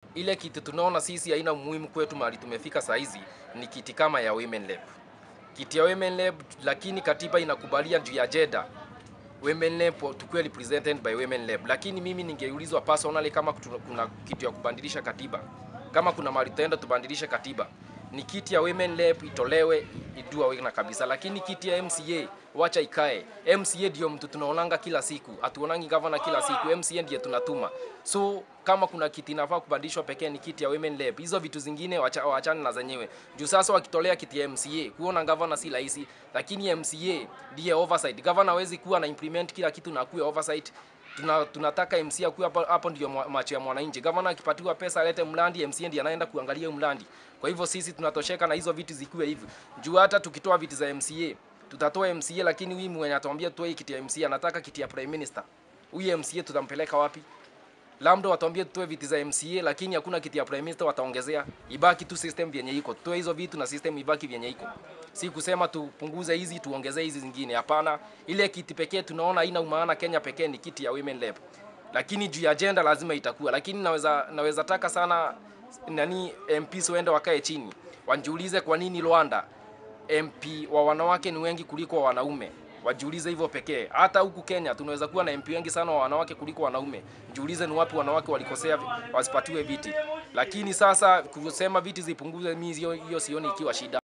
ile kitu tunaona sisi haina umuhimu kwetu mahali tumefika saa hizi ni kiti kama ya women lab. Kiti ya women lab, lakini katiba inakubalia juu ya gender women lab tukuwe represented by women lab, lakini mimi ningeulizwa personally kama kutu- kuna kitu ya kubadilisha katiba, kama kuna mahali tutaenda tubadilishe katiba, ni kiti ya women lab itolewe idua wena kabisa, lakini kiti ya MCA wacha ikae. MCA ndio mtu tunaonanga kila siku, hatuonangi governor kila siku, MCA ndiye tunatuma. So kama kuna kiti inafaa kubadilishwa pekee ni kiti ya women lab. Hizo vitu zingine wacha, wachane na zenyewe. Juu sasa wakitolea kiti ya MCA, kuona governor si rahisi, lakini MCA ndiye oversight. Governor hawezi kuwa na implement kila kitu na kuwa oversight. Tuna, tunataka MCA akuwe hapo, hapo ndio mwa- macho ya mwananchi. Governor akipatiwa pesa alete mradi, MCA ndiye anaenda kuangalia hiyo mradi. Kwa hivyo sisi tunatosheka na hizo vitu zikiwe hivyo. Juu hata tukitoa viti za MCA, tutatoa MCA lakini huyu mwenye atuambia tutoe kiti ya MCA anataka kiti ya prime minister. Huyu MCA tutampeleka wapi? labda watuambie tutoe viti za MCA lakini hakuna kiti ya prime minister wataongezea. Ibaki tu system vyenye iko, tutoe hizo vitu na system ibaki vyenye iko. Si kusema tupunguze hizi tuongezee hizi zingine, hapana. Ile kiti pekee tunaona haina umaana Kenya pekee ni kiti ya women lab, lakini juu ya agenda lazima itakuwa. Lakini naweza naweza taka sana nani MPs waende wakae chini wanjiulize kwa nini Rwanda MP wa wanawake ni wengi kuliko wa wanaume. Wajiulize hivyo pekee. Hata huku Kenya tunaweza kuwa na MP wengi sana wa wanawake kuliko wanaume. Jiulize ni wapi wanawake walikosea vi- wasipatiwe viti. Lakini sasa kusema viti zipunguze, mimi hiyo hiyo sioni ikiwa shida.